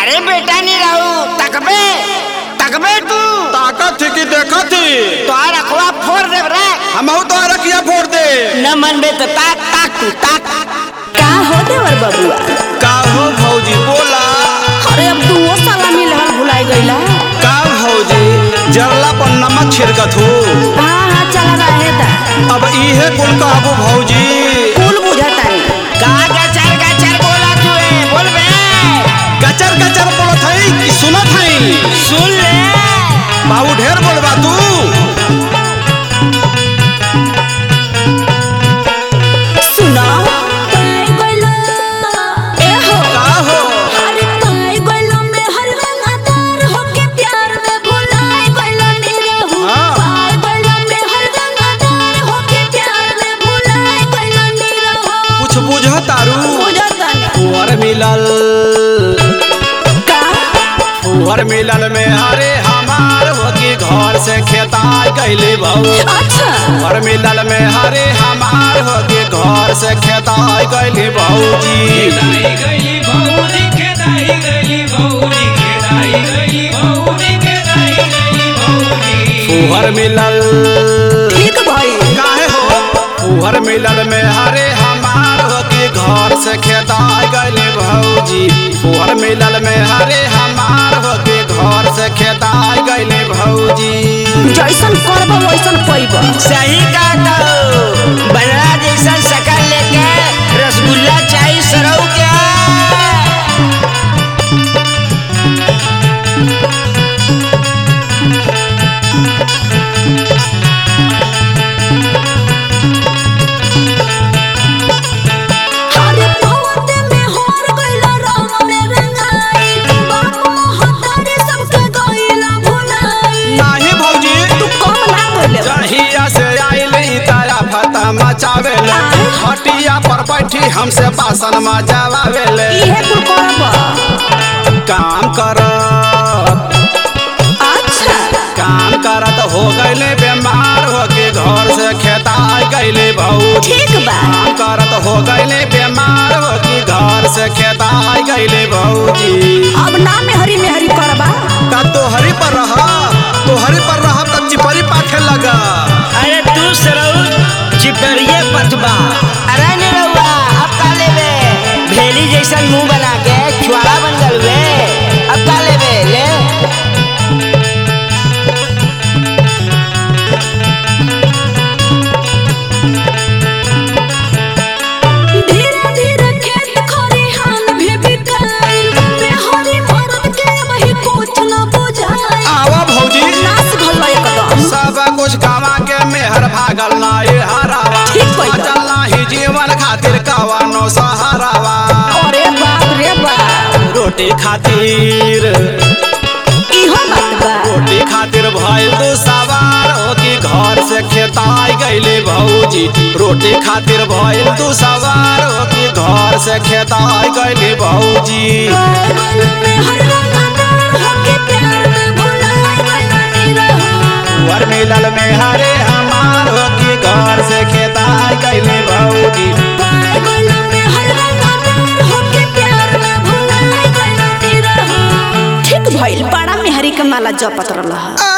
अरे बेटा नहीं रहू तकबे तकबे तू ताकत थी कि देखत थी तोहर अखवा फोड़ देब रे हमहू तो रखिया फोड़ दे न मनबे तो ताक ताक तू ताक का हो देवर बबुआ का हो भौजी बोला अरे अब तू वो साला मिलहल भुलाई गईला का भौजी जरला पर नमक छिड़कत हो हाँ हाँ चला रहे ता अब इहे कुल कहबो भौजी कुल बुझतानी का गचर गचर बोला तू ए बोल बे गचर गचर बोलत हई कि सुनत हई सुन ले बाबू ढेर बोलबा तू सुनो पाई गईला ए हो का हो अरे पाई गईला में हर रंगदार होके प्यार में भुलाई गईला निरहु हाँ। पाई गईला में हर रंगदार होके प्यार में भुलाई गईला निरहु कुछ बुझ तारू बुझतानी कुंवर मिलल का कुंवर मिलल में हरे हमार होकी घर से खेता गईले भौ अच्छा कुंवर मिलल में हरे हमार होकी घर से खेता गईले भौजी खेदाई गई भौरी खेदाई गई भौरी खेदाई गई भौरी खेदाई गई भौरी कुंवर मिलल ठीक भाई काहे हो कुंवर मिलल में हरे हमार होकी घर से खेता गईले भौजी कुंवर मिलल में हरे हमार होकी घर से खेता गईले भौजी जैसन करब वैसन पैब सही का तो बनरा जैसा शकल लेके रसगुल्ला चाहिए सरऊ के अरे पवते में होर गइला रंग में रंगाई बाप महतारे सबके गइला भुलाई नाही भौजी तू कम ना कइले जहिया से आइली तारा फता मचावेले हटिया पर बैठी हमसे बासन मचावेले इहे कुल करब काम करत अच्छा काम करत हो गईले बीमार होके घर से खेता गईले भौजी ठीक बा काम करत हो गईले बीमार होके घर से खेता गईले भौजी अब ना में हरी में हरी करबा का तोहरी पर रह तोहरी पर रह तब चिपरी पाखे लगा अरे तू सरऊ चिपरिए पतबा अरे नहीं रहुआ अब का लेबे भेली जैसा मुंह बना के छुआरा बन गल बे अब का लेबे ले धीरे धीरे खेत खरिहान भी बिकाई में हरी मरद के वही कुछ न बुझाई आवा भौजी नास भल एकदम सब कुछ गवा के मेहर भागल ना ये हरावा ठीक कइला। चल नाही जीवन खातिर कवानो सहारावा अरे बाप रे बाप रोटी खातिर इहो बात बा रोटी खातिर भइल तू सवार हो कि घर से खेताई गईले भौजी रोटी खातिर भइल तू सवार हो कि घर से खेताई गईले भौजी वर मिलल में हरे हमार हो कि घर से खेताई गईले भौजी ठीक भइल बड़ा मेहरी के माला जपत रहल